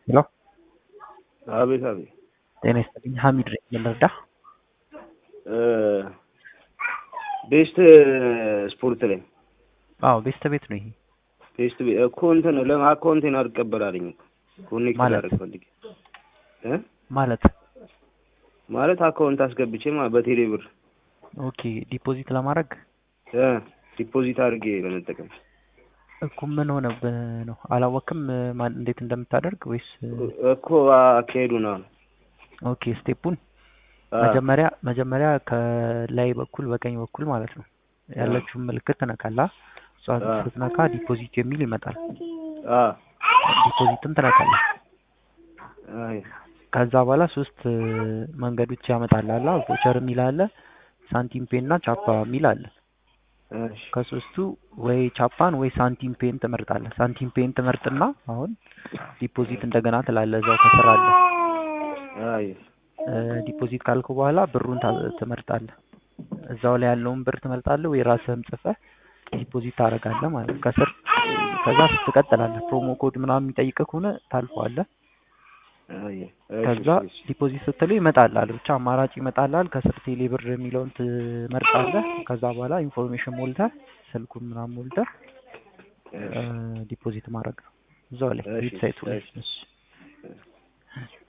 ሄሎ አቤት አቤት። ጤና ይስጥልኝ። ሀሚድ ነኝ። ምን ልርዳህ? ቤስት ስፖርት ላይ አዎ ቤስት ቤት ነው ይሄ። ቤስት ቤት እኮ እንትን ለምን አካውንቴን አልቀበላለኝ እኮ ኮኔክት ማለት? ላደርግ ፈልጌ እ ማለት ማለት አካውንት አስገብቼ ማለት በቴሌ ብር ኦኬ ዲፖዚት ለማድረግ እ ዲፖዚት አድርጌ ለመጠቀም እኮ ምን ሆነብህ ነው? አላወቅም ማን እንዴት እንደምታደርግ ወይስ እኮ አካሄዱ ነው። ኦኬ ስቴፑን መጀመሪያ መጀመሪያ ከላይ በኩል በቀኝ በኩል ማለት ነው ያለችውን ምልክት ትነካላ። እሷ አ። ስትነካ ዲፖዚት የሚል ይመጣል። አ ዲፖዚትም ትነካለህ። አይ ከዛ በኋላ ሶስት መንገዶች ያመጣልሃል። ቮቸር የሚል አለ፣ ሳንቲም ፔን እና ቻፓ የሚል አለ። እሺ ከሶስቱ ወይ ቻፓን ወይ ሳንቲም ፔን ትመርጣለህ። ሳንቲም ፔን ትመርጥና አሁን ዲፖዚት እንደገና ትላለህ። እዛው ከስር አለ። አይ እ፣ ዲፖዚት ካልኩ በኋላ ብሩን ታ- ትመርጣለህ። እዛው ላይ ያለውን ብር ትመርጣለህ ወይ ራስህም ጽፈህ ዲፖዚት ታደርጋለህ ማለት ነው። ከስር ከዛ ትቀጥላለህ። ፕሮሞ ኮድ ምናምን የሚጠይቅህ ከሆነ ታልፈዋለህ። አይ ከዛ ዲፖዚት ስትለው ይመጣልሃል። ብቻ አማራጭ ይመጣልሃል። ከስር ቴሌ ብር የሚለውን ትመርጣለህ። ከዛ በኋላ ኢንፎርሜሽን ሞልተህ ስልኩን ምናምን ሞልተህ እ፣ ዲፖዚት ማድረግ ነው እዛው ላይ እሺ፣ ዌብሳይቱ ላይ እሺ። እሺ